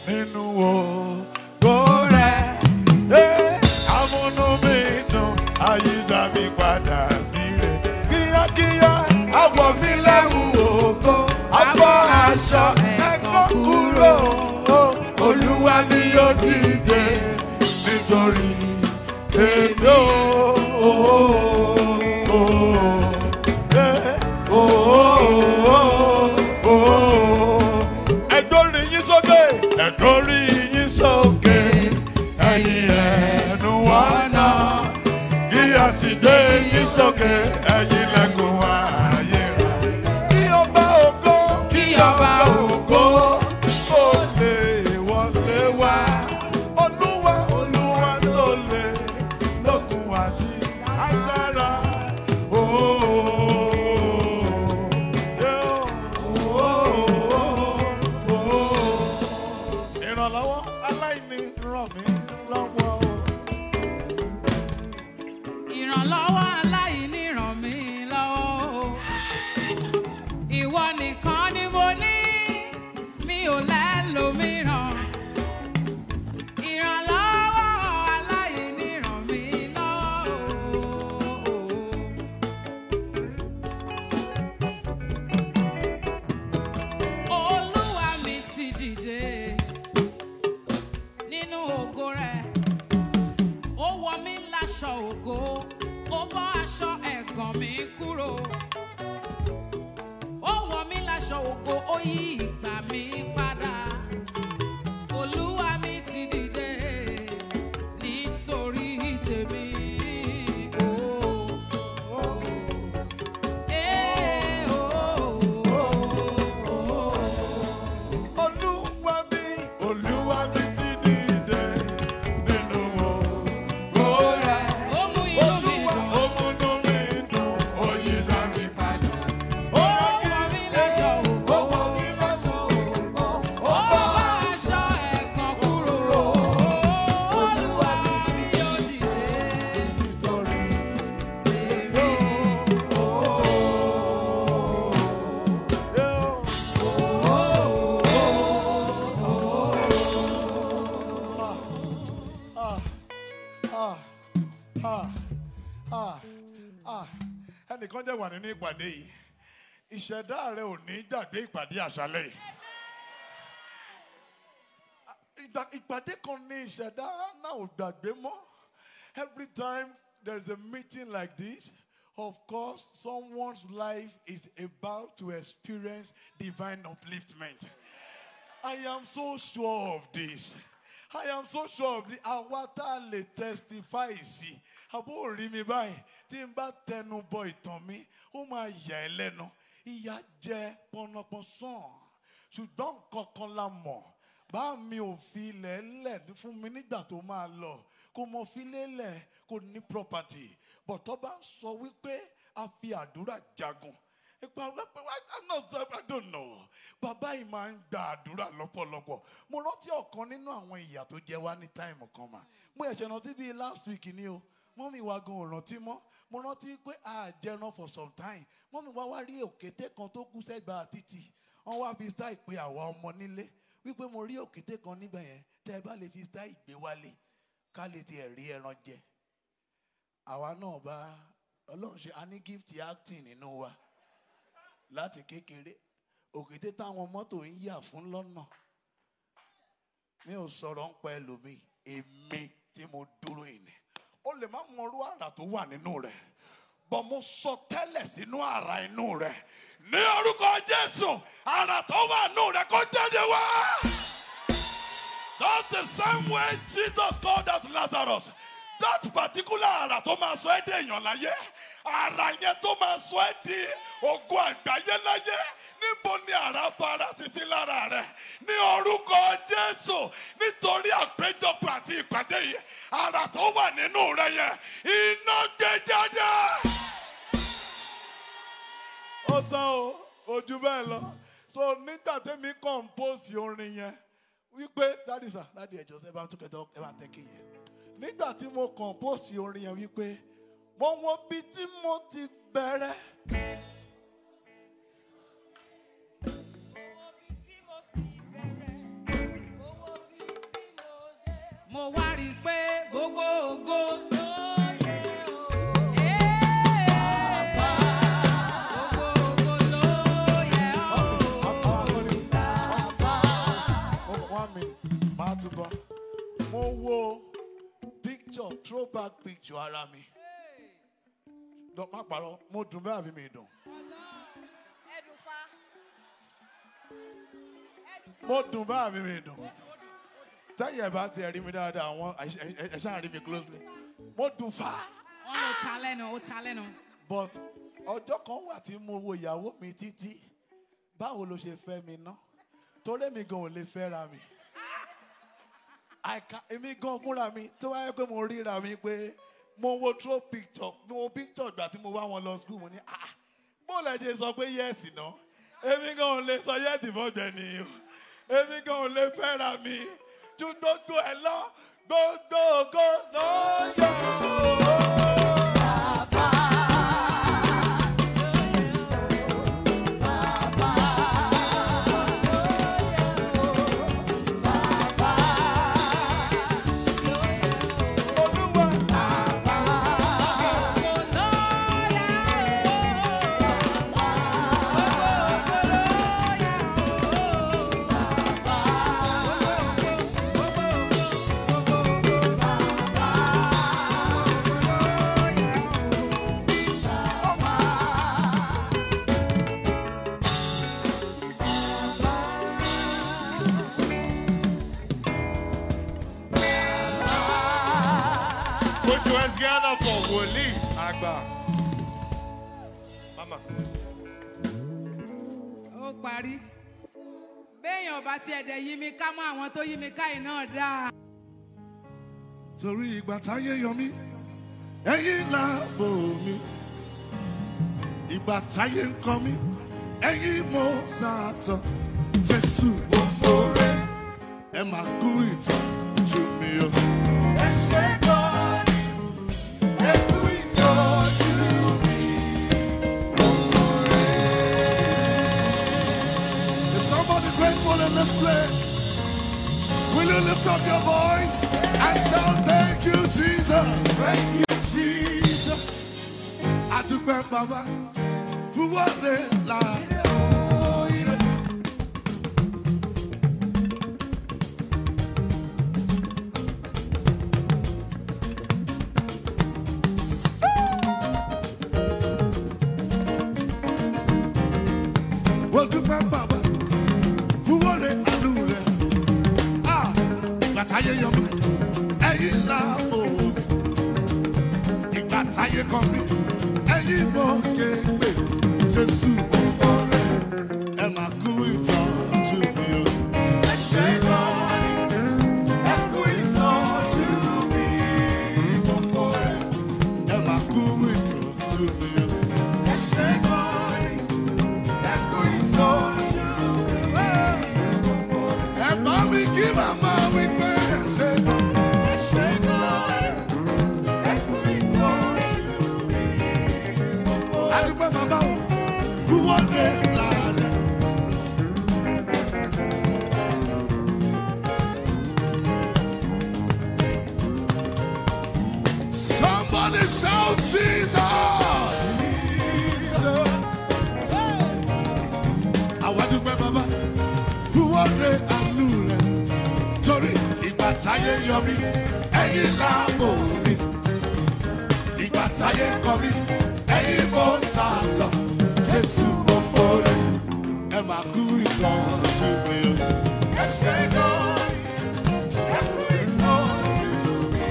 nínú ògo rẹ̀. Ẹ́, Amúnú mi dùn, àyídá mi padà sí rẹ̀. Kíákíá, àwọ̀ mi lẹ́rù ògo, àbọ̀ aṣọ ẹ̀kọ́ kúrò. Olúwa mi yóò dìde nítorí èmi ò. Ẹ̀dọ́rí yín sókè. Ẹ̀dọ́rí yín sókè. Ẹ̀yin ẹnu wọnà. Kí a sì gbé yín sókè. Ẹ̀yin lẹ́kùn ayé rẹ̀. Kí ọba ògo. Kí ọba ògo. Ó lè wọlé wá. Olúwa Olúwa tó lè lókun àti agbára. Ó, Ìrànlọ́wọ́ aláìní ràn mí lọ́wọ́. Ìrànlọ́wọ́ aláìní ràn mí lọ́wọ́ o. Ìwọ nìkan ni mo ní, mi ò lẹ́lòmíràn. Ìrànlọ́wọ́ aláìní ràn mí lọ́wọ́ o. Olúwa mi ti dìde nínú ògo rẹ̀ ó wọ mí láṣọ ògo ó bọ́ aṣọ ẹ̀gàn mi kúrò ó wọ mí láṣọ ògo ó yí ìgbà mi padà olúwa mi ti dìde nítorí tèmi. Oh, oh. Eh, oh, oh, oh. Olúwa mi, Olúwa mi ti dìde nínú ògo rẹ̀. Ó mú inú mi Olúwa dùn. ó múnú mi dùn, ó yí dá mi padà. Ó wọ mí láṣọ ògo. Ó wọ mí lásán ògo, ó Ó bá bá aṣọ ẹ̀gàn kúrò. Olúwa mi yóò dìde. nítorí Tèmi. Ah, ah, ah, ah, ah. ẹnìkan jẹ́ wà nínú ìpàdé yìí ìṣẹ̀dá rẹ ò ní gbàgbé ìpàdé àṣálẹ̀ yìí. Ah, ìgbà- ìpàdé kan ní ìṣẹ̀dá náà ò gbàgbé mọ́ every time there is a meeting like this of course someone's life is about to experience divine upliftment. I am so sure of this. I am so sure of this. Àwa tá a lè testify sí. Àbó rí mi báyìí. Tí n bá tẹnu bọ ìtàn mi, ó máa yà ẹ́ lẹ́nu. Ìyà jẹ pọnapọn sàn. Ṣùgbọ́n nǹkan kan la mọ̀. Bá mi ò fi ilẹ̀ lẹ̀ fún mi nígbà tó máa lọ. Kò mọ̀ fi lélẹ̀ kò ní property. Bọ̀tọ́ bá ń sọ wípé a fi àdúrà jagun ipa ọlọpẹ wa i'm not sure i don't know bàbá yìí máa ń gba àdúrà lọ́pọ̀lọpọ̀ mo rántí ọ̀kan nínú àwọn ìyà tó jẹ wá ní táìmù kan mà mo ẹ̀ṣẹ̀ rántí bíi last week ni o mọ́mí wa gan ò rántí mọ́ mo rántí pé a jẹran for some time mọ́mí wa wá rí òkété kan tó kú sẹ́gbàá títì wọ́n wá fi style pé àwa ọmọ nílé wípé mo rí òkété kan níbẹ̀ yẹn tẹ́ ẹ bá lè fi style gbé wálé ká lè tiẹ̀ rí ẹran jẹ àwa náà bá ọlọ́run ṣe a ní gift acting nínú wa láti kékeré òkété táwọn mọ́tò ń yà fún lọ́nà mi ò sọ̀rọ̀ ń pa ẹlòmíì èmi tí mo dúró ìní ó lè má mọrú àrà tó wà nínú rẹ̀ bọ́ mo sọ tẹ́lẹ̀ sínú àrà inú rẹ̀ ní orúkọ jésù àrà tó wà nínú rẹ̀ kó jáde wá. That's the same way Jesus called out Lazarus. That particular àrà tó máa sọ ẹ́ dé èèyàn láyé. Àrà yẹn tó máa sọ ẹ́ di ògo àgbáyé láyé. Níbo ni àrà fara títí lára rẹ̀? Ní orúkọ Jésù nítorí àpéjọpọ̀ àti ìpàdé yìí. Àrà tó wà nínú rẹ̀ yẹn. Iná gbé jáde. Ó tán o, ojú bẹ́ẹ̀ lọ. So nígbà tẹ́mi compose orin yẹn wípé dádì sà dádì ẹjọ sẹ ẹ bá ń túkẹ ẹ bá ń tẹ kéye nígbà tí mo compose orin yẹn wípé mo wo bí tí mo ti bẹ̀rẹ̀ Owó bí tí mo ti bẹ̀rẹ̀, owó mo wá rí i pé gbogbo ògo ló yẹ o. Gbogbo ògo ló yẹ o. One minute, máa tún bọ̀. Mo wo picture throwback picture ara mi. Dọ̀ má parọ́, mo dùn bẹ́ẹ̀ àbí mi dùn. Ẹ̀dùnfà. Mo dùn bẹ́ẹ̀ àbí mi dùn. Tẹ́yẹ̀ bá ti rí mi dáadáa, àwọn ẹ̀ ṣáà rí mi closely. Mo dùn fà á. Wọ́n ló ta lẹ́nu, ó ta lẹ́nu. But ọjọ́ kan wà tí mo wo ìyàwó mi títí. Báwo ló ṣe fẹ́ mi ná? Torí mi gan ò lè fẹ́ra mi. àìka èmi gan fúnra mi tó wáyé pé mo ríra mi pé mo wo throw picture mo wo picture ìgbà tí mo wá wọn lọ school mo ní ah bó lẹ ṣe sọ pé yẹ́ẹ̀sì ná èmi gan ò lè sọ yẹ́ẹ̀sì fọ́gbẹ́ ni o èmi gan ò lè fẹ́ra mi ju gbogbo ẹ̀ lọ gbogbo ògo ló yọ. Put your hands together for Wòlíì àgbà. Mama. Ó parí. Béèyàn bá tiẹ̀ dẹ̀ yí mi ká mọ́ àwọn tó yí mi ká iná dáa. torí ìgbà táyé yọ mí ẹ̀yin láàbò mi ìgbà táyé ń kọ mí ẹ̀yin mo sàtọ̀ jésù gbogbo rẹ ẹ máa kú ìtọ́jú mi o. ẹ ṣe gan ẹ kú ìtọ́jú mi. Is somebody grateful in this place? Will you lift up your voice and shout, Thank you, Jesus? Thank you, Jesus. Adúpẹ́ bàbá fún wọlé láàrin. Wọ́n dúpẹ́ bàbá fún wọlé àánú rẹ̀. Ah, ìgbà táyé yọ mí, ẹ̀yin là mò ó. Ìgbà táyé kọ mí, ẹ̀yin mọ̀ ké pé Jésù ọkọ rẹ̀ ẹ máa kú ìtọ́jú mi o. Ẹ ṣe lọ́ọ̀rì, ẹ kú ìtọ́jú mi ọkọ rẹ̀ ẹ máa kú ìtọ́jú mi o. Ẹ ṣe lọ́ọ̀rì, ẹ kú ìtọ́jú mi ọkọ rẹ̀. Ẹ bá mi kí màmá wí pé ẹ ṣe ẹ ṣe lọ́ọ̀rì, ẹ kú ìtọ́jú mi ọkọ rẹ̀. Adúpẹ́ bàbá o, fún wọ́n dé láàrin. Somebody shout Jesus! Àwọn adúpẹ́ bàbá fún wọ́n dé àánú rẹ̀. Torí ìgbà táyé yọ mí, ẹ̀yin láàbò mi. Ìgbà táyé kọ mí, ẹ̀yin mo sàtọ̀. Jésù mo kórè, ẹ máa kú ìtọ́jú mi o. Ẹ ṣe gan-an, ẹ kú ìtọ́jú mi.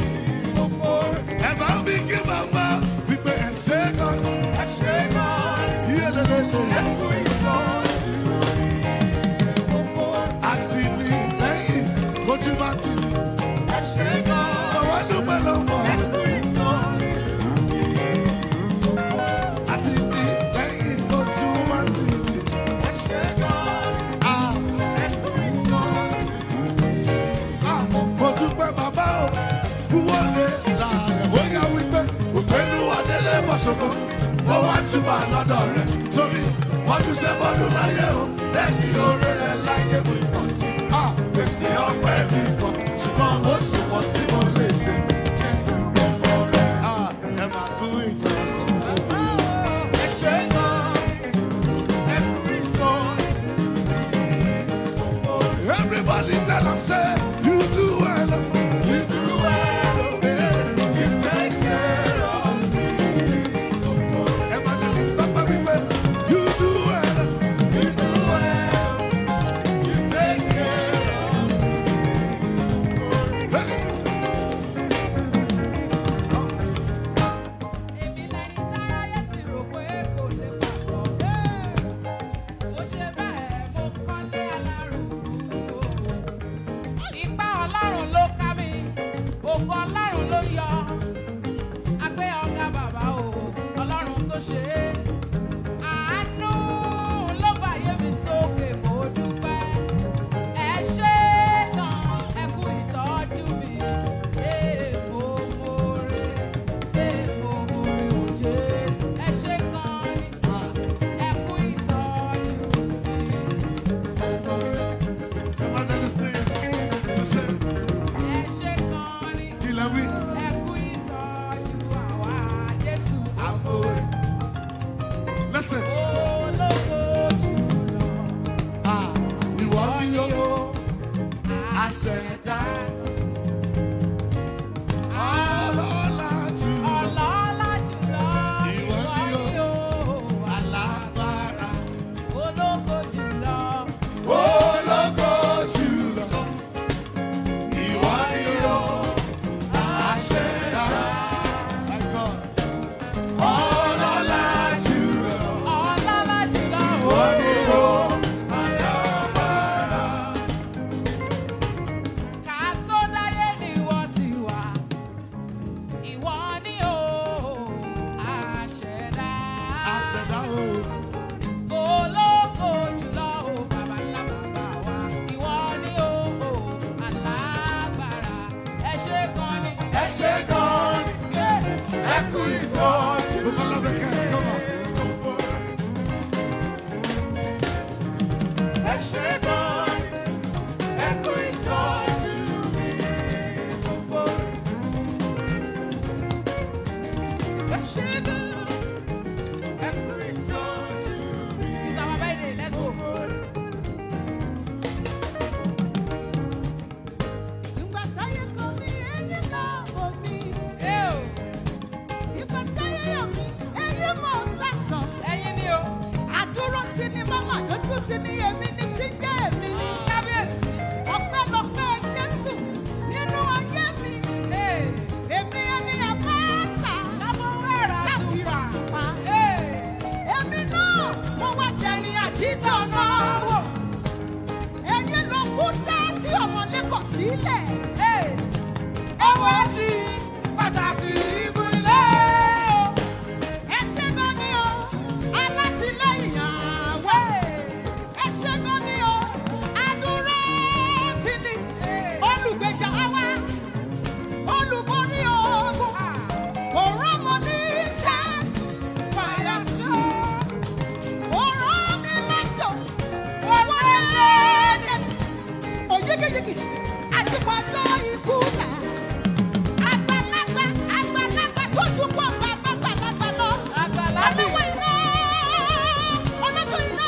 Ẹ bá mi kí màmá wípé ẹ ṣe gan. Ẹ ṣe gan. Yé lélẹ́lẹ́. Ẹ kú ìtọ́jú mi. Àti ní lẹ́yìn kojú bá ti ní. Ẹ ṣe gan. Bàbá dúpẹ́ lọ́wọ́. Ẹ kú ìtọ́jú mi. Àti ní lẹ́yìn kojú bá ti ní. Ẹ ṣe gan. Ẹ kú ìtọ́jú mi. Mo dúpẹ́ bàbá o, fún wọlé láàrẹ̀. Ó yá wípé òpénú Adélé Bọ̀ṣọ̀kọ̀, mo wá túbà lọ́dọ̀ rẹ̀. Torí ọdún ṣe bọ́dún láyé o, lẹ́yìn oore rẹ̀ láyé mi pọ̀ sí. Èsì ọpẹ́ mi pọ̀, ṣùgbọ́n ó ṣe Everybody tell them, say, you do well. You do well. Yeah. You take care of me. Evangelist Papa, we well. You do well. You do well. You take care of me. Hey. Èmi lẹni táráyé ti rò pé kò lè pàgọ́. Mo ṣe bẹ́ẹ̀ mo kọ́lé alárùkù. Ipá Ọlọ́run ló ká mi, ògo Ọlọ́run ló yọ. Agbé ọ̀gá bàbá o, Ọlọ́run tó ṣe é. Àánú ló fàyè mi sókè, mo dúpẹ́. Ẹ ṣé gan, ẹ kú ìtọ́jú mi. Èèpo mo re, èèpo mo re o Jésù. Ẹ ṣé gan ni, ẹ kú ìtọ́jú mi. Evangelist, listen. Ẹ ṣé gan ni, Kill a week. ẹ kú ìtọ́jú àwa Jésù. Amore. Listen. Ológo jùlọ. Ah, ìwọ ni Ọ̀ni ó o, àṣẹ̀dá. Ọlọ́lá jùlọ. ọlọ́lá jùlọ. Ìwọ Ìwọ ni ni o, Alágbára. ológo jùlọ. Ológo jùlọ. Ìwọ ni ó àṣẹ̀dá. My God. Ọlọ́lá jùlọ. Ọlọ́lá jùlọ. Ìwọ ni ó Ká tó dáyé ni ìwọ ti wà. Ìwọ ni o, àṣẹ̀dá. àṣẹ̀dá o. Ológo jùlọ o, bàbá ńlá bàbá wa. Ìwọ ni o, alágbára. Ẹ ṣé gan ni. Ẹ ṣé gan ni. Ẹ kú ìtọ́jú. Bukola Beckett, come on. Ẹ ṣé gan ni. Ẹ kú ìtọ́jú mi. Ẹ ṣé gan ni. Ẹ kú ìtọ́jú mi. It's our birthday, let's go. Ìgbà táyé kọ mí, ẹ̀yin náà wò mí. Ẹ o, Ìgbà táyé yọ̀ mí, ẹ̀yin mọ̀ sàtọ̀. ẹyin ni o, Àdúró ti ní mọ́mọ́ lójú ti ní èmi ní ti ń jẹ́ èmi ní. kábíyèsí. Ọpẹ́lọpẹ́ Jésù nínú ayé mi. Ee, Èmi ẹni àbáta. kábọ̀ wẹ̀rẹ̀ Káfíra àtùpà. tùpá. Ee, Èmi náà mo wá tẹ̀rín àdìtọ̀ náà wò. Ẹ̀yin ló kú tá tí ọmọdé kọ̀ sílẹ̀. ee, ọwọ́ di pàtàkì ìbúlé o. Ẹ ṣé gan ni o, alátìlẹ́yìn àwẹ̀. Ẹ ṣé gan ni o, àdúrà ti ní. Olùgbèjà wa, olùborí ogun. Òrán mo ní iṣẹ́ fàyà sí. Òrán mi lọ́jọ́, wọ́n lé òyígíyigì àti pàtó ikú là. Àgbàlagbà àgbàlagbà tó tún pọ̀ gbàgbàgbàlagbà lọ. Àgbàlagbì. Olówó iná, olójú iná,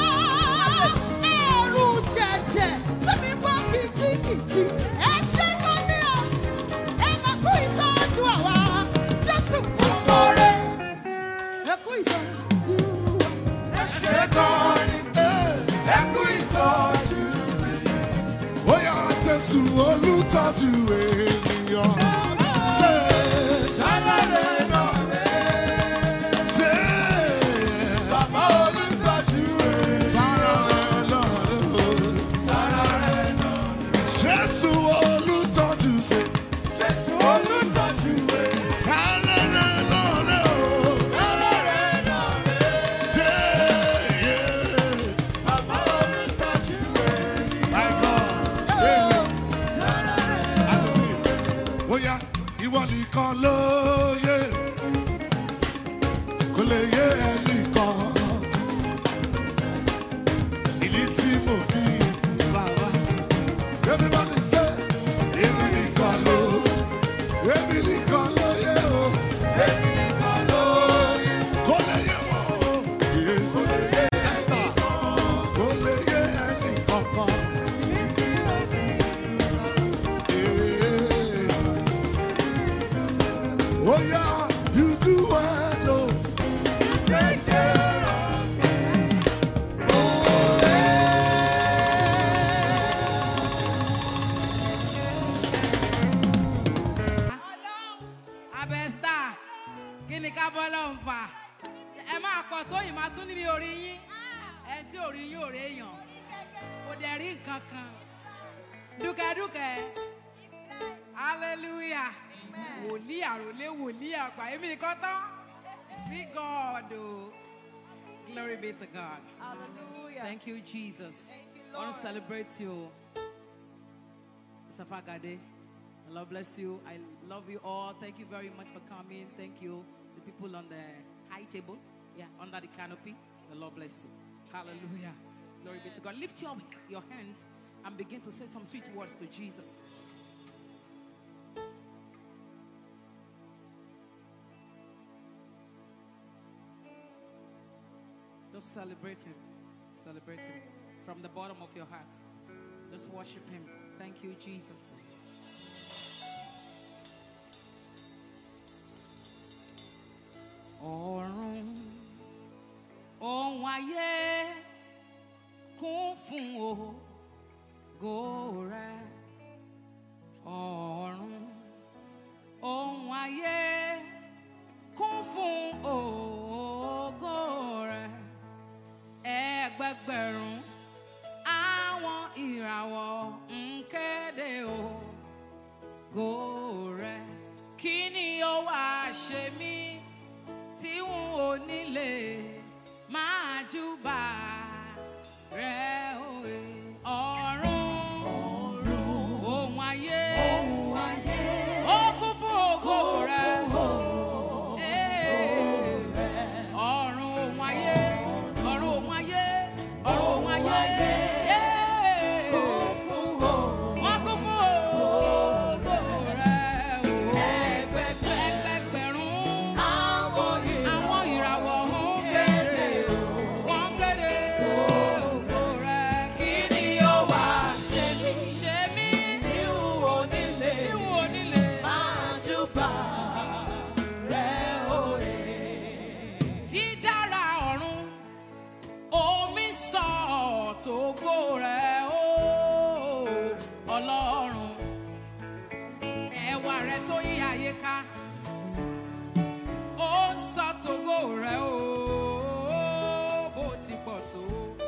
ẹ̀rù jẹ̀jẹ̀ tí mi gbọ́ kìtìkìtì. Ẹ ṣé gan ni o, ẹ máa kú ìtọ́jú àwa. Jésù kú lóore. Ẹ kú ìtọ́jú wa. Ẹ ṣé gan ni. Ẹ kú ìtọ́jú mi. Ó yá Jésù olùtọ́jú ènìyàn. Ṣé sálárẹ̀ náà lé? Ṣé bàbá olùtọ́jú ènìyàn? Sálárẹ̀ náà lé. Sálárẹ̀ náà lé. Jésù olùtọ́jú ṣe. Jésù olùtọ́jú ènìyàn. Sálárẹ̀ náà lé o. Sálárẹ̀ náà lé. Yeah, yeah. Bàbá olùtọ́jú ènìyàn. My God. Amen. Àtúntì. Bóyá ìwọ nìkan ló yé. Kò lè yé ẹnìkan. Ìdí tí mo fi bàbá. Everybody say, èmi nìkan ló. Èmi nìkan ló yé o. Èmi nìkan ló yé. Kò lè yé wọn o. Kò lè yé Esther. Kò lè yé ẹnìkankan. Oh yeah, you do well, oh. You take care of me. Oh, abẹ́sítà kí ni ká bọ́ lọ́n fà ẹ máa pọ̀ tó yìí máa tún níbi orí yín ẹ tí orí yín ò réèyàn kò dẹ̀ rí nǹkan kan dúkẹ́dúkẹ́ hallelujah wòlíì àròlé wòlíì àgbà èmi nìkan tán sí god o glory be to god thank you jesus i want to celebrate you mr fagade. The Lord bless you. I love you all. Thank you very much for coming. Thank you, the people on the high table, yeah, under the canopy. The Lord bless you. Hallelujah. Glory be to God. Lift your, your hands and begin to say some sweet words to Jesus. Just celebrate Him. Celebrate Him from the bottom of your heart. Just worship Him. Thank you, Jesus. ọ̀run ohun ayé kún fún ògo rẹ ọ̀run ohun ayé kún fún ògo rẹ ẹgbẹgbẹ̀rún àwọn ìràwọ̀ ń kéde ògo rẹ kí ni ó wàá ṣe mí tí n ò nílé máa júbà rẹ òye ọ̀run ohun ayé ó kún fún ògo rẹ Ee. ọ̀run ohun ayé ọ̀run ohun ayé ọ̀run ohun ayé Ee. wọ́n kún fún ògo rẹ o ẹgbẹgbẹ̀rún àwọn ìràwọ̀ ń kéde wọ́n kéde ògo rẹ̀ kí ni ó wá ṣe mí ṣe mí tí n ò nílé dídára ọ̀run omi sọ tògo rẹ̀ ó ọlọ́run ẹwà rẹ̀ tó yí ayé ká ó ń sọ tògo rẹ̀ ó bó ti pọ̀ tó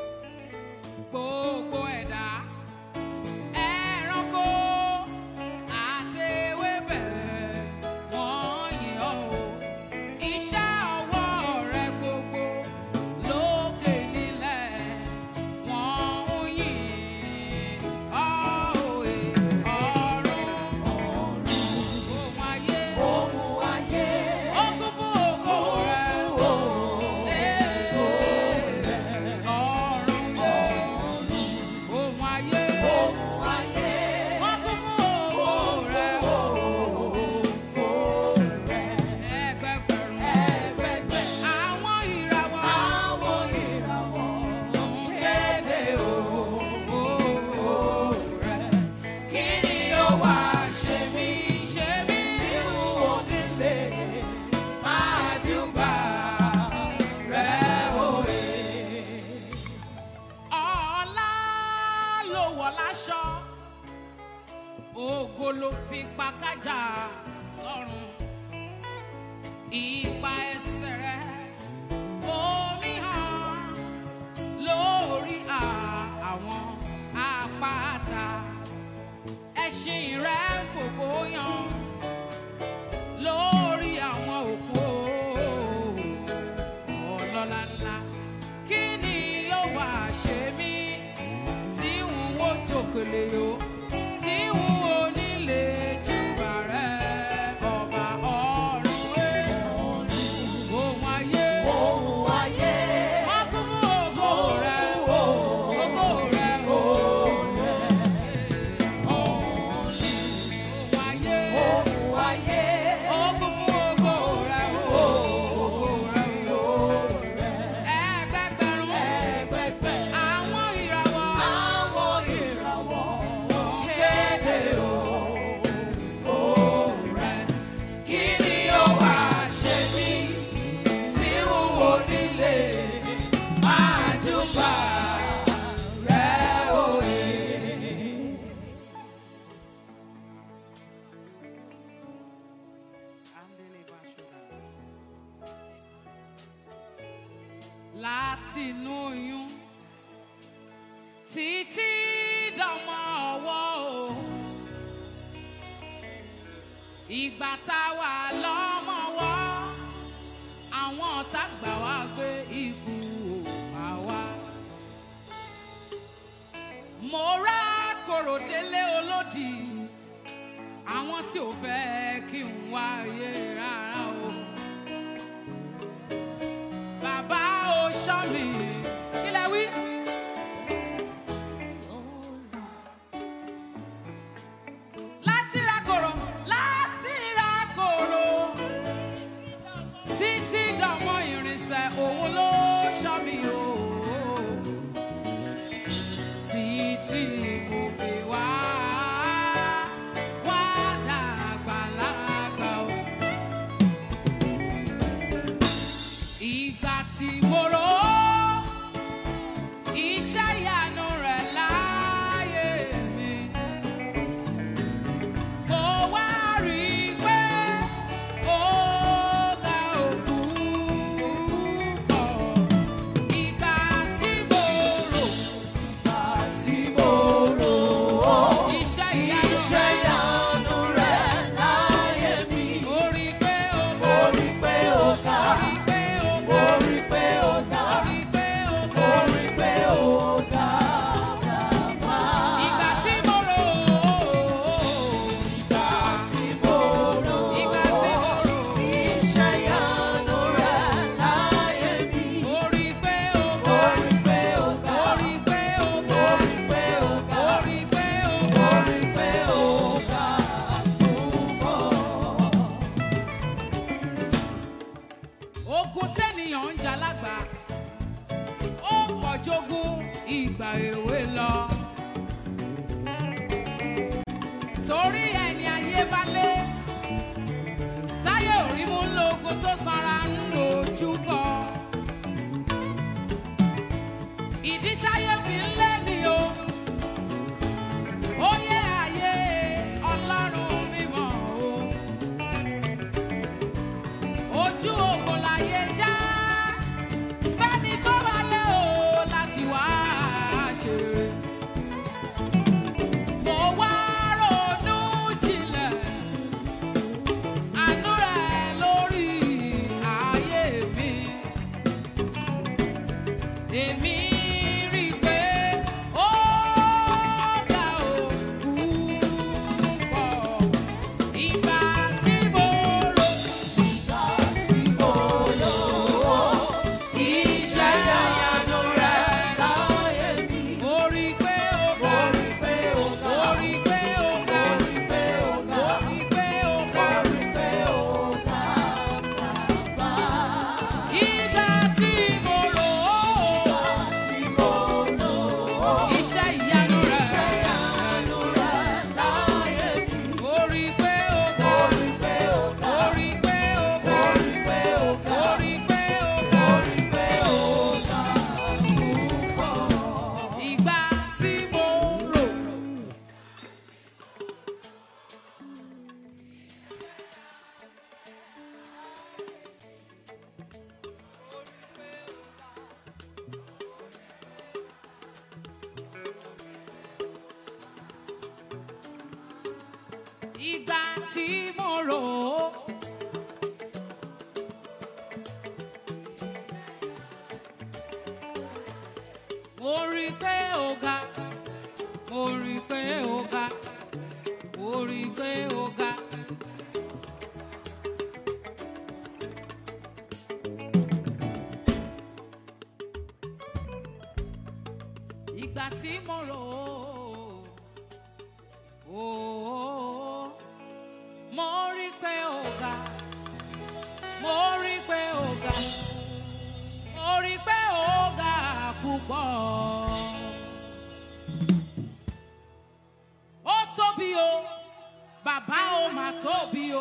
gbogbo ẹ̀dá ẹranko àti ewébẹ̀ wọ́n yìn ọ́ o iṣẹ́ ọwọ́ rẹ̀ gbogbo lókè nílẹ̀ wọ́n ń yìn ọ́ òye ọ̀run ohun ayé ó kún fún ògo rẹ̀ ọ̀run ohun ayé wọ́n kún fún ògo rẹ̀ ẹgbẹgbẹ̀rún àwọn ìràwọ̀ ń kéde ògo rẹ̀ kí ni ó wá ṣe mí ṣe mí máa júbà rẹ̀ òye. ọlá ló wọ̀ láṣọ ògo ló fi pa kájà sọ́run ipa ẹsẹ̀ rẹ̀ omi hàn lórí à- àwọn àpáta ẹṣin rẹ̀ ń fògo yan lórí àwọn òkú ọlọ́lá ńlá kí ni yóò wá ṣe mí tí n ó jòkèlè o tí n ò nílé júbà rẹ̀ ọba ọ̀run ẹ̀ ohun ayé. láti inú oyún títí dọmọ ọwọ́ o ìgbà tá a wà lọ́mọwọ́ àwọn ọ̀tá gbà wá gbé ikú àwa. mo rá kòrò délé olódì àwọn tí ò fẹ́ kí n wáyé rárá o. bàbá o ṣọ́ mi kí lẹ wí. láti ra kòrò láti ra kòrò títí dọmọ irinṣẹ́ òun ló ṣọ́ mi o títí mo fi wá wá dàgbà lágbà o. ìgbà tí mo rò ó iṣẹ́ ìyanu rẹ̀ láyé mi. Mo wá rí i pé ó ga òkú pọ̀. Ìgbà tí mo rò Tí mo rò ó, iṣẹ́ ìyanu iṣẹ́ rẹ̀ ìyanu rẹ̀ láyé mi. mo rí i pé ó ga Mo rí pé ó ga, mo rí i pé ó mo ga rí pé ó ga, mo rí i pé ó mo ga. rí pé ó ga bàbá. Ìgbà tí mo rò ó Ìgbà tí mo rò ó, ìgbà tí mo rò ó iṣẹ́ ìyanu rẹ̀ láyé mi. mo rí i pé ó Mo ga rí pé ó ga, mo rí i pé ó mo ga rí pé ó ga, mo rí i pé ó mo ga. rí pé ó ga púpọ̀. ogun tẹ́nìyàn ń jà lágbà ó pọ̀ jogún ìgbà èwe lọ. torí ẹni ayé bá lé táyé òrí mú lógun tó sanra ń lójú bọ̀. ìdí táyé fi ń lé mi o ó yẹ ayé ọlọ́run mímọ́ o ojú ogun láyé já fẹ́ni tó bá lé o láti wá ṣeré. mo wá ronú jinlẹ̀ àánú rẹ̀ lórí ayé mi. èmi rí i pé ó ga òkú pọ̀ ìgbà tí mo rò. Tí mo lò ó, iṣẹ́ ìyanu rẹ̀ láyé mi. Mo rí i pé ó Mo ga. rí pé ó ga, Mo rí i pé ó mo ga. rí pé ó ga, Mo rí i pé ó mo ga. rí pé ó ga bàbá. Ìgbà tí mo rò ó, Tí mo lò ó, iṣẹ́ ìyanu rẹ̀. iṣẹ́ ìyanu rẹ̀ láyé mi. Mo rí i pé ó ga. Mo rí pé ó ga, Mo rí i pé ó mo ga. rí pé ó ga, Mo rí i pé ó mo ga. rí pé ó ga púpọ̀. Ìgbà tí mo rò. Ìgbà tí mo rò ó. Mo rí i pé ó ga, mo rí i pé ó ga, mo rí i pé ó ga. Ìgbà tí mo rò ó, ó, mo rí i pé ó ga, mo rí i pé ó ga mo rí i pé ó ga púpọ̀. ó tóbi o bàbá ó mà tóbi o.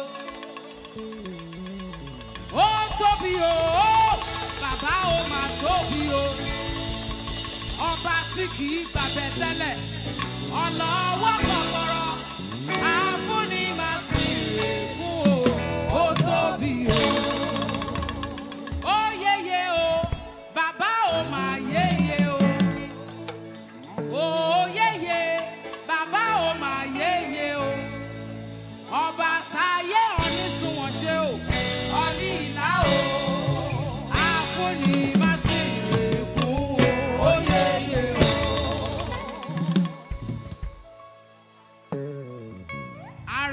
ó tóbi o bàbá ó mà tóbi o. ọba tí kì í gbàgbẹ́ tẹ́lẹ̀ ọlọ́wọ́ kọ̀kọ̀rọ̀ àfúnni máa sì kú o. ó tóbi o ó yeye o bàbá ò máa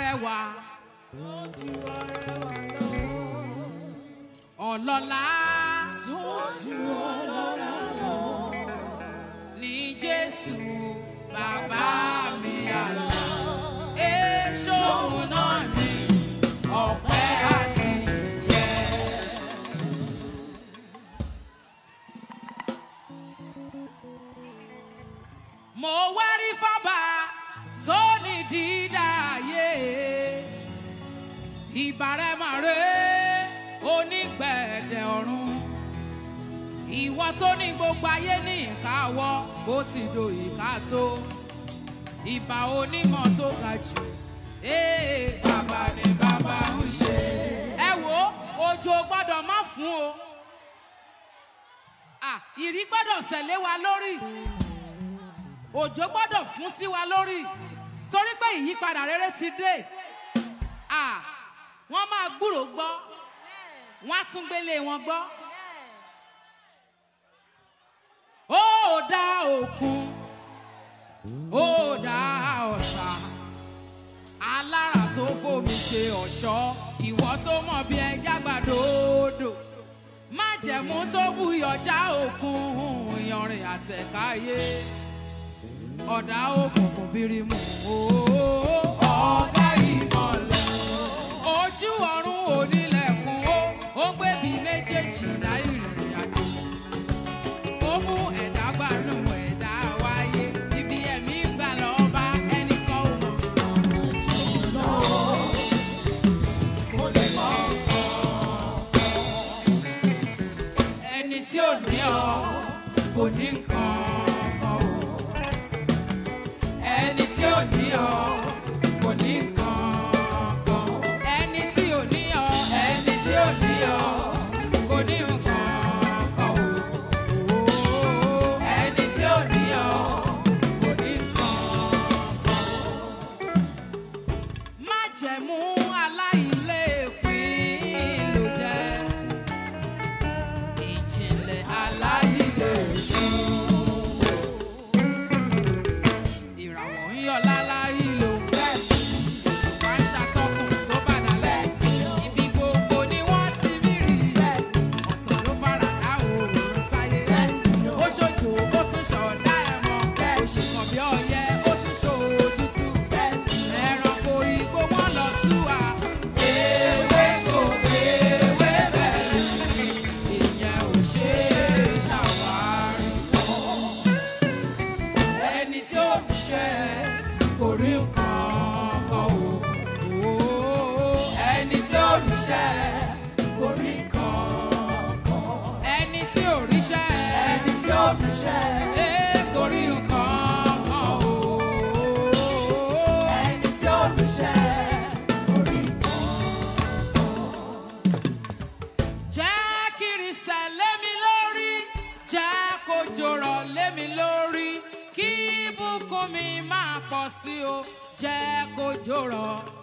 arẹwà ọlọ́lá ní jésù bàbá mi àlá èso náà ní ọpẹ́ àti yẹ. mo wá rí fọ́bà tó ní dídá ayé ìbárẹ́mọ̀rẹ́ onígbẹ̀dẹ̀ ọ̀run ìwọ tó ní gbogbo ayé ní ìkáwọ́ bó ti do ìka tó ìbà onímọ̀ tó ga jù ee bàbá ni bàbá ń ṣe. ẹ wo òjò gbọ́dọ̀ má fún o Ah, ìrí gbọ́dọ̀ sẹ̀lé wa lórí òjò gbọ́dọ̀ fún sí wa lórí torí pé ìyípadà rere ti dé Ah, wọ́n máa gbúrò gbọ́ wọ́n á tún gbélé wọn gbọ́. ó dá òkun ó dá ọ̀sà alára tó fòmí ṣe ọ̀ṣọ́ ìwọ tó mọ̀ bí ẹja gbàdódò májẹ̀mú tó buyọ̀já òkun ìyanrìn àtẹ̀káyé ọ̀dà òkùnkùn bírímù ọ̀gá ìmọ̀lẹ̀ ojú ọ̀run onílẹ̀kùn ó ó gbé bí méjèèjì láì rìnrìn àjò ó mú ẹ̀dá gbanú ẹ̀dá wáyé ibi ẹ̀mí ń gbà lọ́ọ́ bá ẹnìkan ò mọ̀. ẹni tí ò ní ọ kò ní nǹkan kan o ẹni tí ò ní ọ kò ní nǹkan kan ẹni tí ò ní ọ ẹni tí ò ní ọ kò ní nǹkan kan o ẹni tí ò ní ọ kò ní nǹkan kan o májẹ̀mú aláìlépín ló jẹ́ ìjìnlẹ̀ aláìlèṣin. ìràwọ̀ ń yọ láláì ló ń bẹ̀. òṣùpá ń ṣàtọkùn tó bá dalẹ̀. ibi gbogbo ni wọ́n ti rí rí. ọ̀tọ̀ ló fara dá òòrùn sáyé. ó ṣojú ó tún ṣọ̀dá ẹ̀mọ́. oṣù kan bí ọyẹ ó tún ṣòro tútù. ẹranko igbó wọn lọ tú wa. ewé kò ewé bẹ̀rẹ̀ ìyẹn ò ṣe é ṣàwárí ẹni tí ó fi ṣe kò rí nǹkan kan o ẹni tí ó rí ṣe kò rí nǹkan kan ẹni tí ò rí ṣe ẹni tí ó rí ṣe kò rí nǹkan kan o ẹni tí ó rí ṣe kò rí jẹ́ kí irinṣẹ́ lé mi lórí jẹ́ kó jòrọ̀ lé mi lórí kí ibùkún mi máa pọ̀ sí o jẹ́ kó jòrọ̀